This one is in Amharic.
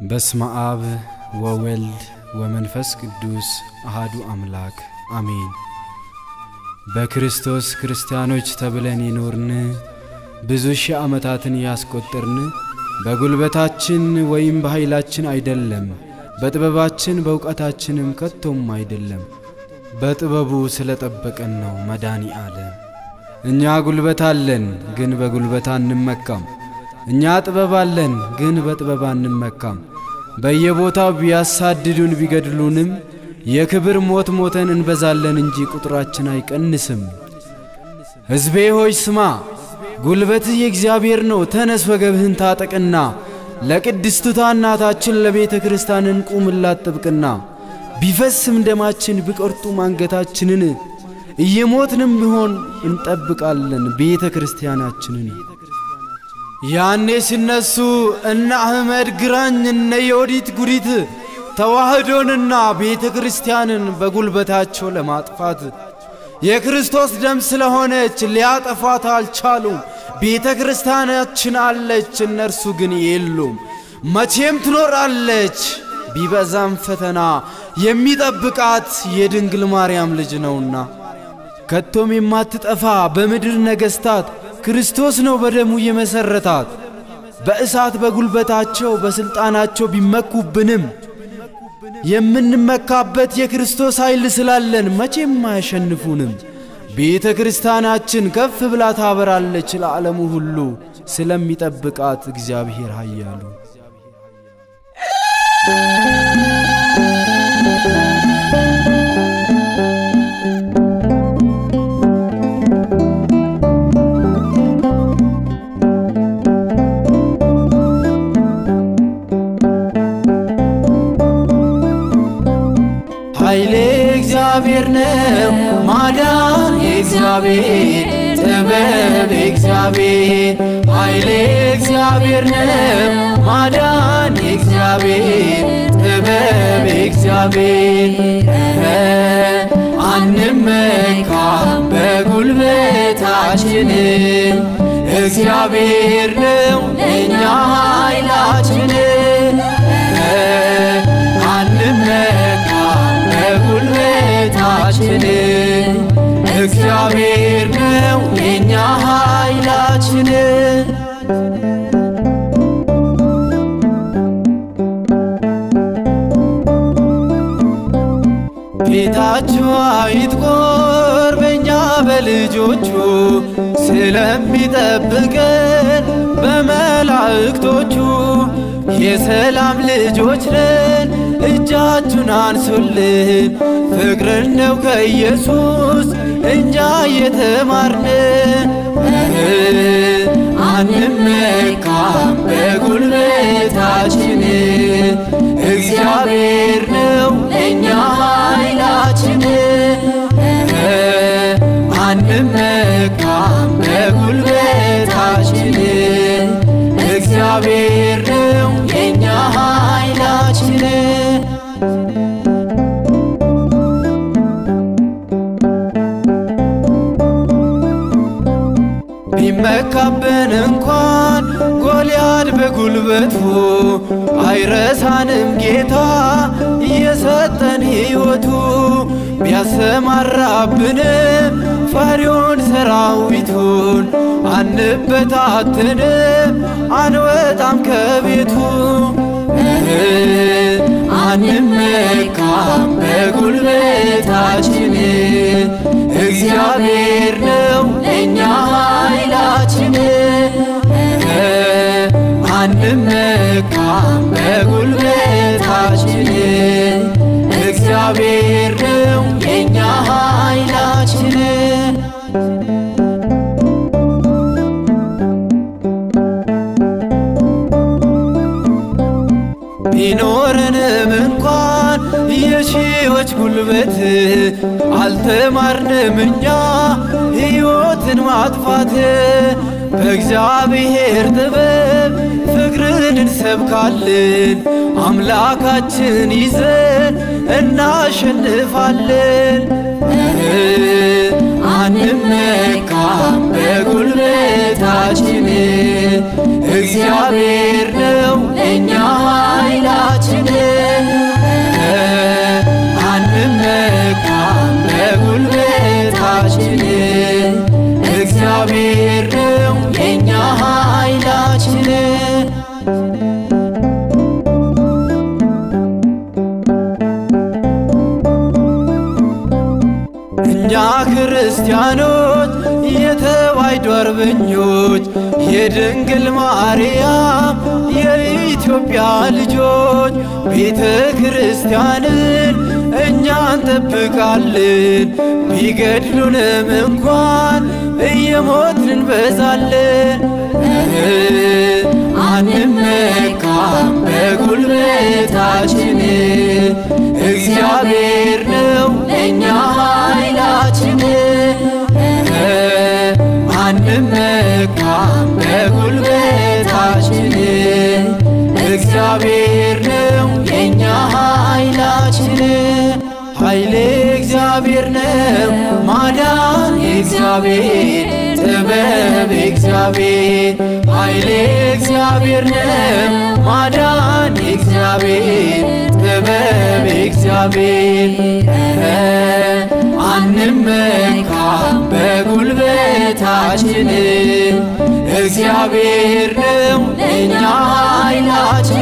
በስመ አብ ወወልድ ወመንፈስ ቅዱስ አሃዱ አምላክ አሜን። በክርስቶስ ክርስቲያኖች ተብለን የኖርን ብዙ ሺህ ዓመታትን ያስቆጠርን በጉልበታችን ወይም በኃይላችን አይደለም፣ በጥበባችን በእውቀታችንም ከቶም አይደለም። በጥበቡ ስለ ጠበቀን ነው መዳኒ አለ። እኛ ጉልበት አለን፣ ግን በጉልበት አንመካም። እኛ ጥበብ አለን፣ ግን በጥበብ አንመካም። በየቦታው ቢያሳድዱን ቢገድሉንም የክብር ሞት ሞተን እንበዛለን እንጂ ቁጥራችን አይቀንስም። ሕዝቤ ሆይ ስማ፣ ጉልበትህ የእግዚአብሔር ነው። ተነስ ወገብህን ታጠቅና ለቅድስቱታ እናታችን ለቤተ ክርስቲያን እንቁምላት ጥብቅና። ቢፈስም ደማችን ቢቆርጡም አንገታችንን እየሞትንም ቢሆን እንጠብቃለን ቤተ ክርስቲያናችንን። ያኔ ሲነሱ እነ አህመድ ግራኝ እነ የወዲት ጉዲት ተዋህዶንና ቤተ ክርስቲያንን በጉልበታቸው ለማጥፋት የክርስቶስ ደም ስለሆነች ሊያጠፋት አልቻሉም። ቤተ ክርስቲያናችን አለች፣ እነርሱ ግን የሉም። መቼም ትኖራለች፣ ቢበዛም ፈተና የሚጠብቃት የድንግል ማርያም ልጅ ነውና ከቶም የማትጠፋ በምድር ነገሥታት ክርስቶስ ነው በደሙ የመሠረታት። በእሳት በጉልበታቸው በሥልጣናቸው ቢመኩብንም የምንመካበት የክርስቶስ ኃይል ስላለን መቼም አያሸንፉንም። ቤተ ክርስቲያናችን ከፍ ብላ ታበራለች ለዓለሙ ሁሉ ስለሚጠብቃት እግዚአብሔር ኃያሉ ኃይሌ እግዚአብሔር ነው፣ ማዳን የእግዚአብሔር ጥበብ እግዚአብሔር ኃይሌ እግዚአብሔር ነው፣ ማዳን የእግዚአብሔር ጥበብ እግዚአብሔር አንመካም በጉልበታችን እግዚአብሔር ነው እኛ ኃይላችን አንመካም በጉልበታችን እግዚአብሔር ነው የኛ ኃይላችን። ፊታችሁ አይጥቆር በእኛ በልጆቹ ስለሚጠብቀን በመላእክቶቹ የሰላም ልጆች ነን እጃችሁን አንሱልን። ፍቅርን ነው ከኢየሱስ እኛ የተማርን። አንመካም በጉልበታችን እግዚአብሔር ነው እኛ ኃይላችን። አንመካም በጉልበታችን እግዚአብሔር ነው የኛ ኃይላችን። ቢመካብን እንኳን ጎልያድ በጉልበቱ አይረሳንም ጌታ የሰጠን ሕይወቱ ቢያሰማራብንም ፈሪውን ሰራዊቱን አንበታትንም አንወጣም ከቤቱ አንመካም በጉልበታችን እግዚአብሔር ነው እኛ ኃይላችን። አንመካም በጉልበታችን እግዚአብሔር ነው የኛ ኃይላችን። ቢኖረንም እንኳን የሺዎች ጉልበት አልተማርንም እኛ ሕይወትን ማጥፋት። በእግዚአብሔር ጥበብ ፍቅርን እንሰብካለን፣ አምላካችን ይዘን እናሸንፋለን። አንመካም በጉልበታችን እግዚአብሔር ነው እኛ ኃይላ ክርስቲያኖች የተዋሕዶ አርበኞች የድንግል ማርያም የኢትዮጵያ ልጆች ቤተ ክርስቲያንን እኛ እንጠብቃለን ቢገድሉንም እንኳን እየሞትን እንበዛለን። አንመካም በጉልበታችን እግዚአብሔር ነው ለእኛ ኃይላችን። አንመካም በጉልበታችን እግዚአብሔር ነው የእኛ ኃይላችን። ኃይሌ እግዚአብሔር ነው ማዳን እግዚአብሔር ጥበብ እግዚአብሔር ኃይሌ እግዚአብሔር ነው ማዳን እግዚአብሔር ጥበብ እግዚአብሔር አንመካም በጉልበታችን እግዚአብሔር ነው ለእኛ ኃይላችን